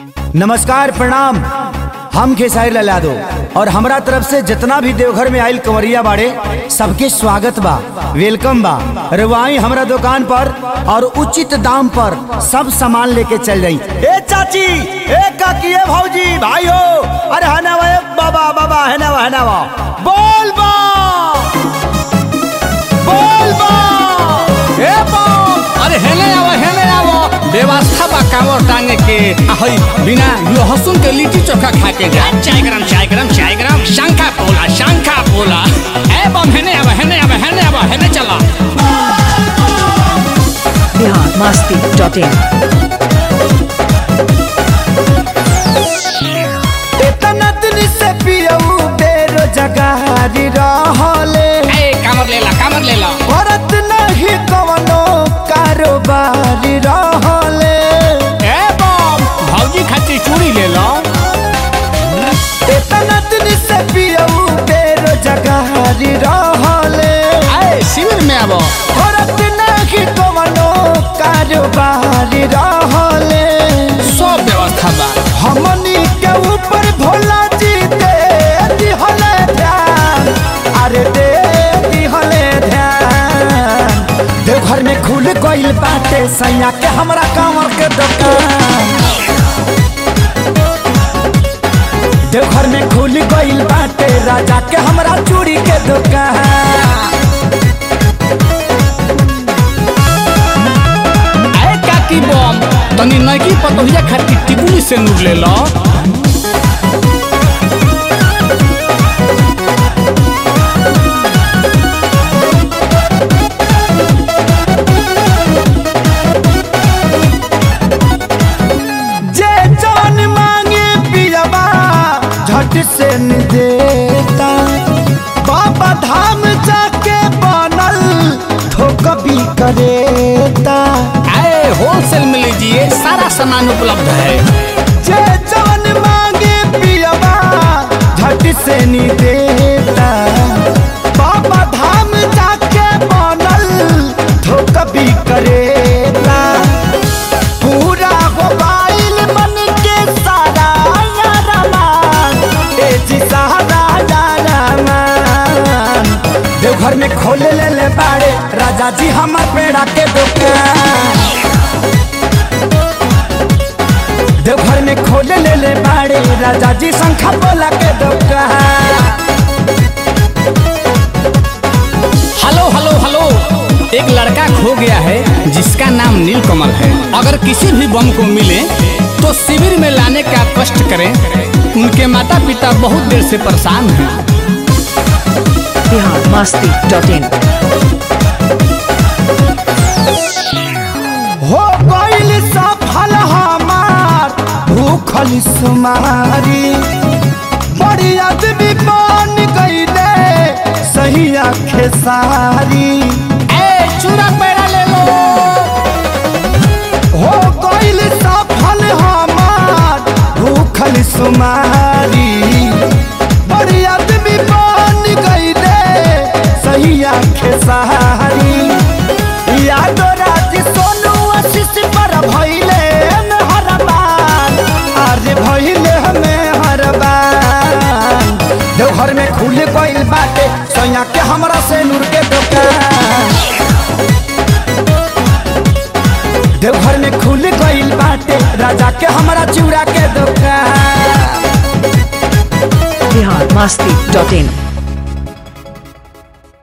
नमस्कार प्रणाम हम खेसारी लाल यादव और हमरा तरफ से जितना भी देवघर में आयल कंवरिया बाड़े सबके स्वागत बा वेलकम बा रवाई हमरा दुकान पर और उचित दाम पर सब सामान लेके चल जाई ए चाची ए काकी ए भौजी भाइयो अरे हनावा ए बाबा बाबा हनावा हनावा बोल बा बोल बा ए बम अरे हेने आवो हेने आवो व्यवस्था बा कांवर टांगे के आ हई बिना लहसुन के लिट्टी चोखा खा के जा चाय गरम चाय गरम चाय गरम शंखा पोला शंखा पोला ए बम हेने आवो हेने आवो हेने आवो हेने चला बिहार मस्ती डॉट इन इतना दिन से पियऊ बेरोजगारी रहले ए कामर लेला कामर लेला औरत नहीं कवनो कारोबारी रहले ए बम भौजी खातिर चूड़ी ले लो इतना दिन से पियऊ बेरोजगारी रहले ए शिविर में आवो औरत नहीं कवनो कारोबारी रहले सब व्यवस्था बा हमनी के ऊपर भोला जी दे दिहले ध्यान अरे दे दिहले ध्यान देवघर में खुल गइल बाटे सैया के हमरा कांवर के दुकान देवघर में खुल गइल बाटे राजा के हमरा चूड़ी के दुकान ए काकी बम तनी नकी पतोहिया खातिर टिकुली से नूर ले लो जे जान मांगे पियबा झट से न देता बाबा धाम जाके बनल ठोकबी करेता आए होलसेल में लीजिए सारा सामान उपलब्ध है जे जान मांगे पियबा झट से न देता बाबा धाम जाके बनल ठोकबी करेता पूरा मोबाइल मन के सारा यारमान ए जी सारा यारमान देवघर में खोले ले ले बाड़े राजा जी हमर पेड़ा के दुकान देवघर में खोले ले ले बाड़े राजा जी शंखा बोला के दुकान हेलो हेलो हेलो एक लड़का खो गया है जिसका नाम नीलकमल है अगर किसी भी बम को मिले तो शिविर में लाने का कष्ट करें उनके माता पिता बहुत देर से परेशान हैं बिहार मस्ती डॉट इन हो गइल सफल हमार भूखल सुमारी बड़ी आदमी बन गइले सही आखे सारी ए चूड़ा पैरा ले लो हो गइल सफल हमार भूखल सुमारी बड़ी आदमी बन गइले सही आखे सारी यादो राज सोनू आशीष पर भइले में हरबान अरे भइले में हरबान देवघर में खुल गइल बाटे सैया के हमरा से नूर के दुकान देवघर में खुल गइल बाटे राजा के हमरा चूड़ा के दुकान बिहार मस्ती डॉट इन